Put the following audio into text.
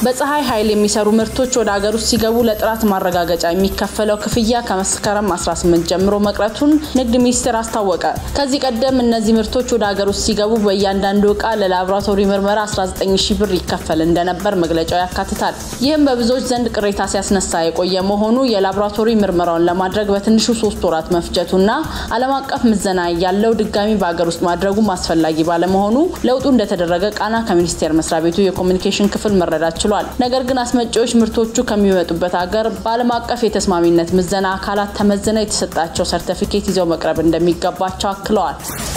በፀሐይ ኃይል የሚሰሩ ምርቶች ወደ ሀገር ውስጥ ሲገቡ ለጥራት ማረጋገጫ የሚከፈለው ክፍያ ከመስከረም 18 ጀምሮ መቅረቱን ንግድ ሚኒስቴር አስታወቀ። ከዚህ ቀደም እነዚህ ምርቶች ወደ ሀገር ውስጥ ሲገቡ በእያንዳንዱ እቃ ለላቦራቶሪ ምርመራ 19 ሺ ብር ይከፈል እንደነበር መግለጫው ያካትታል። ይህም በብዙዎች ዘንድ ቅሬታ ሲያስነሳ የቆየ መሆኑ የላቦራቶሪ ምርመራውን ለማድረግ በትንሹ ሶስት ወራት መፍጀቱና ዓለም አቀፍ ምዘና ያለው ድጋሚ በሀገር ውስጥ ማድረጉም አስፈላጊ ባለመሆኑ ለውጡ እንደተደረገ ቃና ከሚኒስቴር መስሪያ ቤቱ የኮሚኒኬሽን ክፍል መረዳት ችሏል። ነገር ግን አስመጪዎች ምርቶቹ ከሚመጡበት ሀገር በዓለም አቀፍ የተስማሚነት ምዘና አካላት ተመዝነው የተሰጣቸው ሰርተፊኬት ይዘው መቅረብ እንደሚገባቸው አክለዋል።